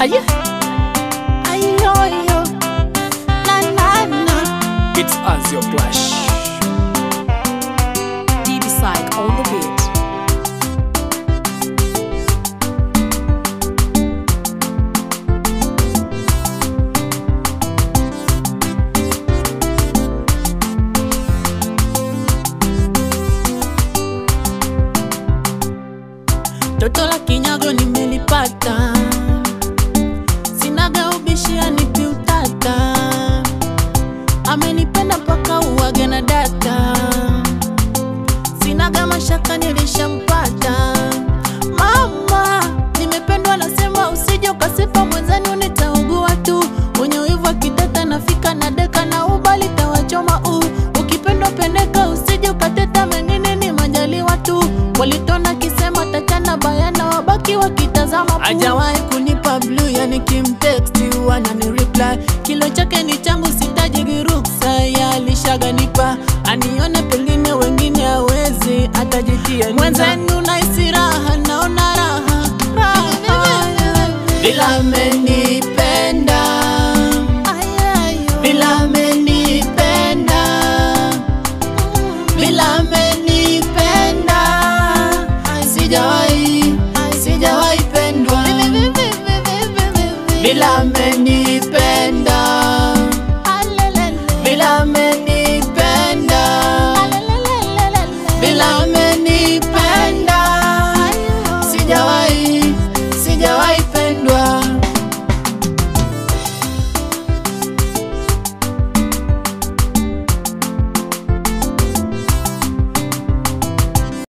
Aye. Ayoyo. Na na na. It's as your clash. DB Psych on the beat. Toto la kinyago nimelipata, sinaga ubishi anipi utata, amenipenda mpaka uwage na data, sinaga mashaka nilishampata. Mama, nimependwa nasema usije ukasifa mwenzani nitaugua tu, wenye wivu akiteta nafika na deka na ubali tawachoma u ukipendwa pendeka usije ukateta mengine ni majaliwa tu walitona kisema tachana bayana wabaki wakitazama hajawahi kunipa blue yani kimteksti wanani reply kilo chake ni changu sitaji ruksa ya alishaganipa anione pengine wengine hawezi atajitia mwenzenu naisi raha naona raha raha bila amenipenda bila amenipenda bila amenipenda sijawahi sijawahi pendwa bila amenipenda bila amenipenda bila amenipenda